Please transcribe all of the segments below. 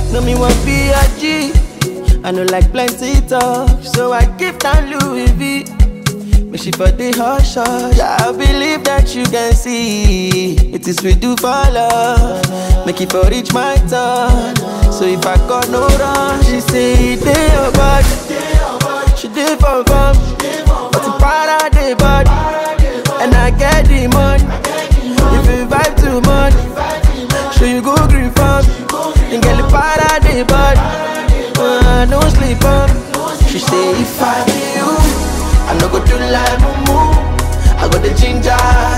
No me want be a G. I know like plenty talk, so I give down Louis V. Make she for the hush hush. I believe that you can see it is we do for love. Make it for reach my turn. So if I got no run, she say it dey your body. She did for fun, but the para dey body, and I get the money. If you vibe too much, so you go green farm, and get the para dey body. Uh, no sleep on. She say if I be you, I no go do like mumu. I got the ginger,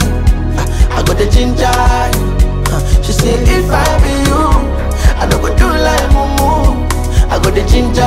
I got the ginger. Uh, She say if I be you, I no go do like mumu. I got the ginger,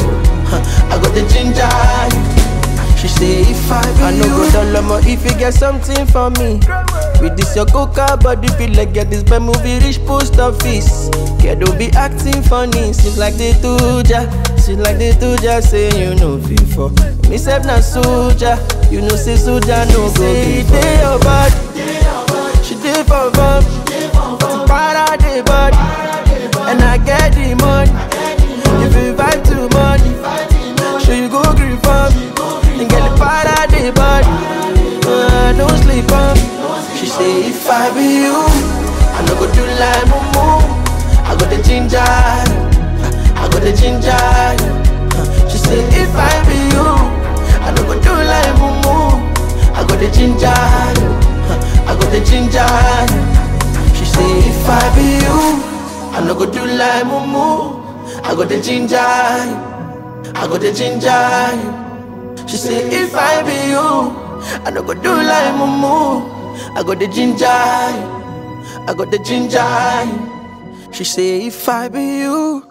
I got the ginger. She say if I be I no go down low if you get something for me. With this your coca body feel like get this bad movie reach post office. Yeah, don't be acting funny. Seems like they do ya. Seems like they do ya. Say you know before. Me self na soldier. You know say soldier no go be Day your body. She did for fun. But para the body. And I get the money. If you vibe too much, sure you go green farm. And get the para the body. Uh, don't sleep on. She say if I be you, I no go do like mumu. I got the ginger, I got the ginger. She say if I be you, I no go do like mumu. I got the ginger, I got the ginger. She say if I be you, I no go do like mumu. I got the ginger, I got the ginger. She say if I be you, I no go do like mumu. I got the ginger, I got the ginger. She say if I be you,